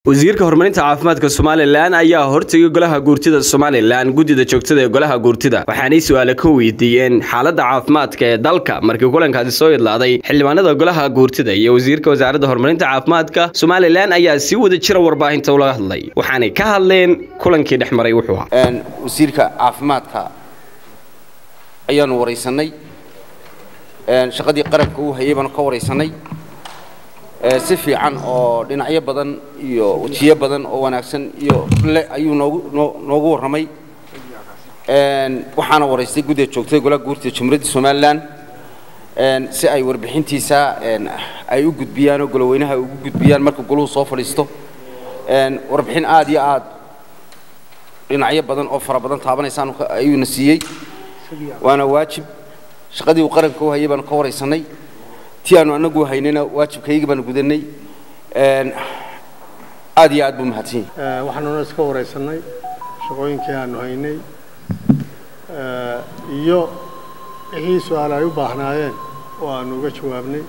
wasiirka horumarinta caafimaadka somalilan ayaa hortegay golaha guurtida somalilan guddida joogtada ee golaha guurtida waxaanay su-aale ka weydiiyeen xaaladda caafimaadka ee dalka markii kulankaasi soo idlaaday xildhibaanada golaha guurtida iyo wasiirka wasaaradda horumarinta caafimaadka somalilan ayaa si wada jira warbaahinta ula hadlay waxaanay ka hadleen kulankii dhex maray wuxuu ahaa wasiirka caafimaadka ayaanu waraysanay shaqadii qaranka uu hayay baanu ka waraysanay si fiican oo dhinacyo badan iyo wejiyo badan oo wanaagsan iyo le ayuu noogu noogu warramay waxaana waraystay guddiga joogtada golaha guurtida jamhuuriyadda somalilan si ay warbixintiisa ay u gudbiyaan oo goloweynaha ay ugu gudbiyaan marka goluhu soo fadhiisto warbixin aad iyo aad dhinacyo badan oo fara badan taabanaysaan ayuuna siiyey waana waajib shaqadii uu qaranka u hayay baanu ka waraysanay ti aanu anagu haynayna waajibkaygii baanu gudanay aad iyo aad buu mahadsan yahay waxaanuna iska waraysanay shaqooyinkii aanu haynay iyo wixii su-aal ay u baahnaayeen oo aanu uga jawaabnay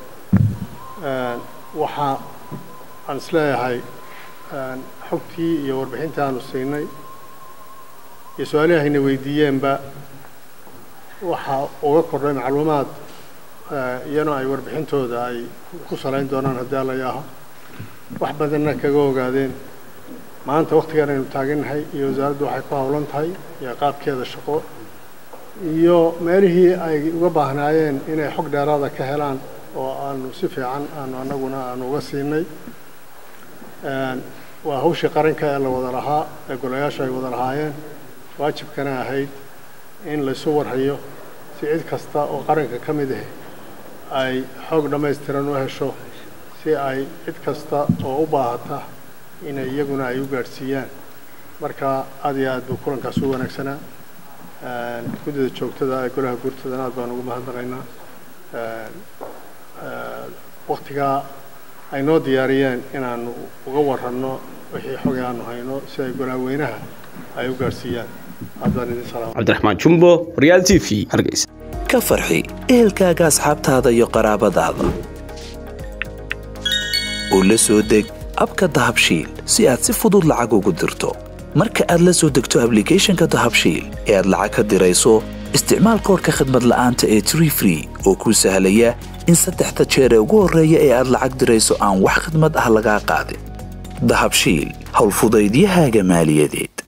waxa aan isleeyahay xogtii iyo warbixintii aanu siinay iyo su-aalihii hayna weydiiyeenba waxa uga kordhay macluumaad iyana ay warbixintooda ay ku salayn doonaan haddii alla yaaho wax badanna kaga ogaadeen maanta waktigan aynu taagannahay iyo wasaaraddu waxay ku howlan tahay iyo qaabkeeda shaqo iyo meelihii ay uga baahnaayeen inay xog dheeraada ka helaan oo aanu si fiican aanu annaguna aanu uga siinay waa hawshii qaranka ee la wada lahaa ee golayaashu ay wada lahaayeen waajibkana ahayd in laysu warhayo si cid kasta oo qaranka ka mid ah ay xoog dhammaystiran u hesho si ay cid kasta oo u baahata inay iyaguna ay u gaadhsiiyaan marka aad iyo aad buu kulankaas u wanaagsanaa guddida joogtada ee golaha guurtadana aad baan ugu mahadnaqaynaa waktigaa ay noo diyaariyeen inaanu uga waranno wixii xogay aanu hayno si ay golahaweynaha ay u gaadhsiiyaan aad baan idin salaam cabdiraxmaan jumbo real t v hargeysa ka farxi ehelkaaga asxaabtaada iyo qaraabadaada oo la soo deg abka dahabshiil si aad si fudud lacag ugu dirto marka aad la soo degto ablicathonka dahabshiil ee aad lacag ka dirayso isticmaal koorka khadmad la'aanta ee tree free oo kuu sahlaya in saddexda jeer ee ugu horreeya ee aad lacag dirayso aan wax khadmad ah lagaa qaadin dahabshiil howlfudaydiyahaaga maaliyadeed